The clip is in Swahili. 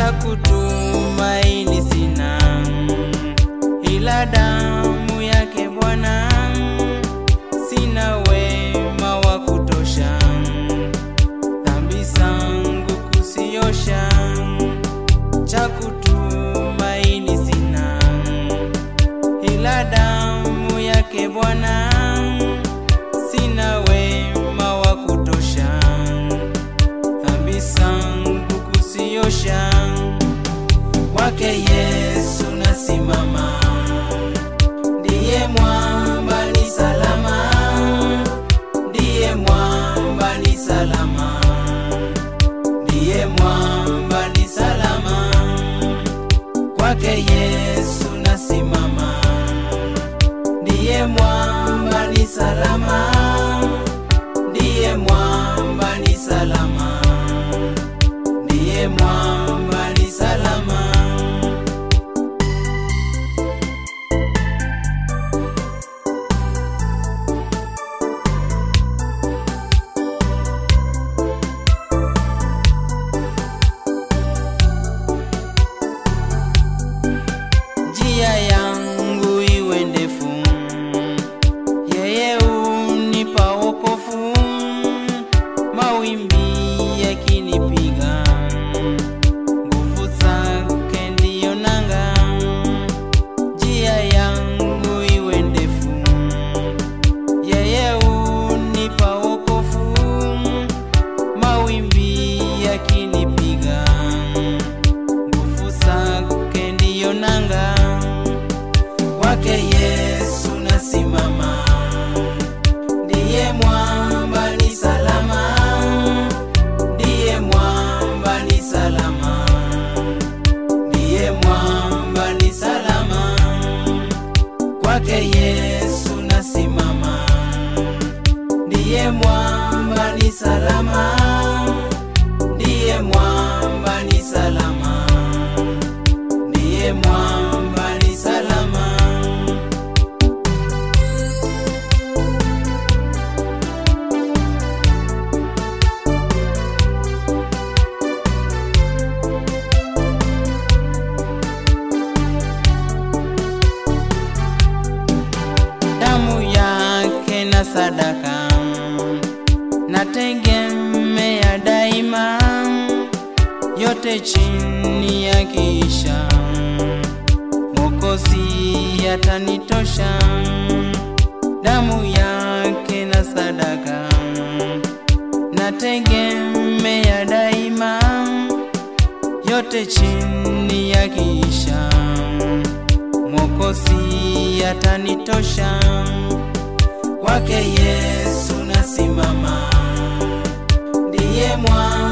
cha kutumaini sina, ila damu yake Bwana. Sina wema wa kutosha, dhambi zangu kusiosha, cha kutumaini sina, ila damu yake Bwana. Sina wema wa kutosha, dhambi zangu kusiosha, kwake Yesu nasimama, ndiye mwamba ni salama, ndiye mwamba ni salama, ndiye mwamba ni salama, kwake Yesu nasimama, ndiye mwamba ni salama, ndiye mwamba ni salama, ndiye mwamba ni salama. njia yangu iwe ndefu, yeye unipa wokovu. Mawimbi yakinipiga, nguvu zake ndiyo nanga. Njia yangu iwe ndefu, yeye unipa wokovu. Mawimbi yakinipiga nguvu zake ndiyo nanga, kwake Yesu nasimama, ndiye mwamba ni salama, ndiye mwamba ni salama, ndiye mwamba ni salama, kwake Yesu nasimama, ndiye mwamba ni salama, ndiye mwamba ni salama ndiye mwamba ni salama. Damu yake na sadaka nategemea daima, yote chini ya kisha Mwokozi atanitosha, damu yake na sadaka nategemea daima, yote chini ya kisha Mwokozi atanitosha, kwake Yesu nasimama, ndiye mwa